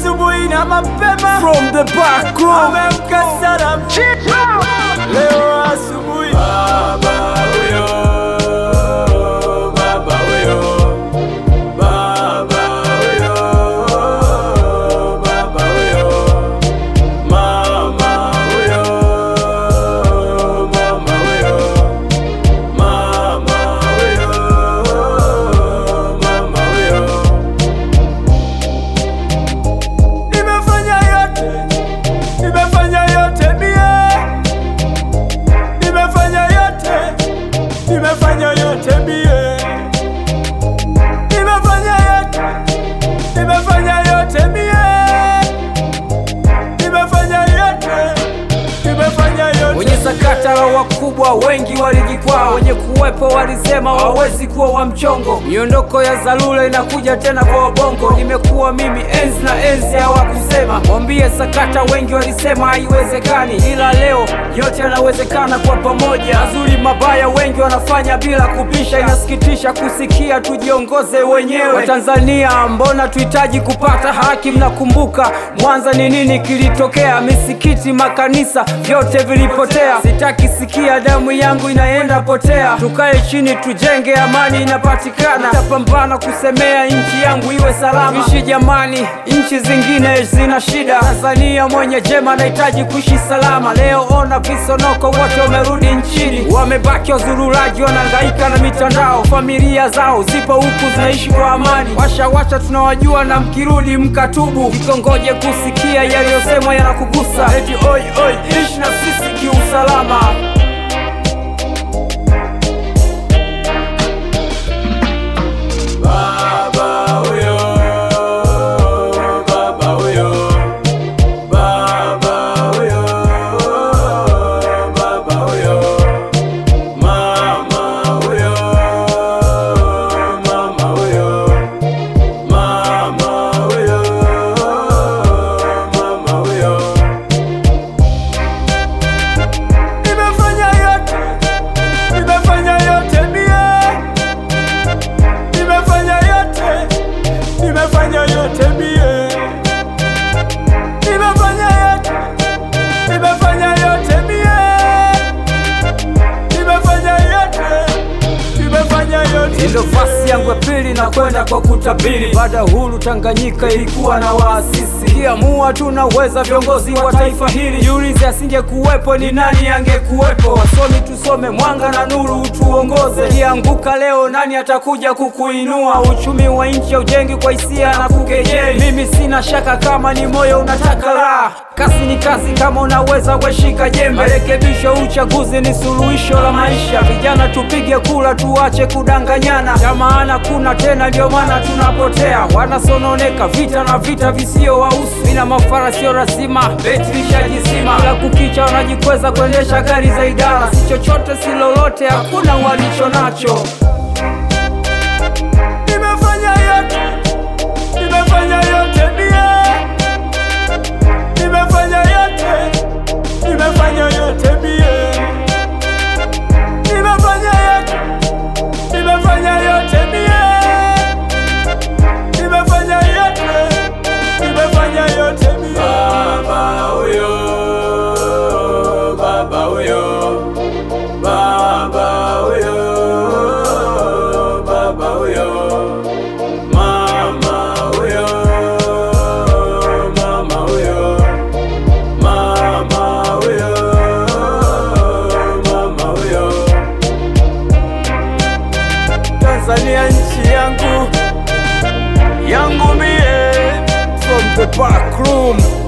asubuhi na mapema From the back room. amemka sana leo asubuhi baba huyo baba huyo baba huyo baba huyo mama huyo mama huyo mama huyo mama huyo nimefanya yote nimefanya yote mie nimefanya yote nimefanya yote mie nimefanya yote nimefanya yote mie nimefanya yote nimefanya yote Wenye sakata la wakubwa wengi walijikwaa, wenye kuwepo walisema hawawezi kuwa wa mchongo. Miondoko ya Zalula inakuja tena kwa wabongo, nimekuwa mimi enzi na enzi hawakusema. Mwambie sakata, wengi walisema haiwezekani, ila leo yote yanawezekana kwa pamoja. Mazuri mabaya wengi wanafanya bila kupisha, inasikitisha kusikia tujiongoze wenyewe. Watanzania, mbona tuhitaji kupata haki? Mnakumbuka Mwanza ni nini kilitokea? Misikiti, makanisa vyote vilipotea. Sitaki sikia damu yangu inaenda potea. Tukae chini tujenge, amani inapatikana. Tapambana kusemea nchi yangu iwe salama. Ishi jamani, nchi zingine zina shida. Tanzania mwenye jema anahitaji kuishi salama. Leo ona visonoko wote wamerudi nchini, wamebaki wazururaji, wanahangaika na mitandao. Familia zao zipo huku zinaishi kwa amani. Washa washa tunawajua, na mkirudi mkatubu, kikongoje kusikia yaliyosemwa yanakugusa. Eti oi oi, ishi na sisi kiusalama. Baba huyo, baba huyo, baba huyo, baba huyo, mama huyo, mama huyo, mama huyo, mama huyo. Nimefanya yote, nimefanya yote mie nimefanya yote, nimefanya yote mie, nimefanya yote, nimefanya yote mie, nimefanya yote, nimefanya yote. Ndo fasi yangu ya pili na kwenda kwa kutabiri. Baada ya huru Tanganyika ilikuwa na waasisi, kiamua tunaweza viongozi wa taifa hili. Jiulize, asinge kuwepo ni nani angekuwepo? Wasomi tusome, mwanga na nuru utuongoze. Kianguka leo, nani atakuja kukuinua? Uchumi wa nchi ujengi kwa hisia na kukejeli. Mimi sina shaka kama ni moyo unataka raha, kazi ni kazi, kama unaweza weshika jembe. Marekebisho, uchaguzi ni suluhisho la maisha. Vijana tupige kula, tuache kudanganyana, ya maana kuna tena, ndio maana tunapotea. Wanasononeka vita na vita visio wahusu, mina mafara sio lazima, beti lishajizima. Kila kukicha wanajikweza kuendesha gari za idara, si chochote si lolote, hakuna walicho nacho. Nimefanya yote, nimefanya yote mie, nimefanya yote, nimefanya yote mie, nimefanya yote, nimefanya yote mie, nimefanya yote, nimefanya yote mie. Baba huyo, baba huyo, baba huyo, baba huyo, mama huyo, mama huyo, mama huyo, mama huyo. Tanzania nchi yangu yangu mie From the back room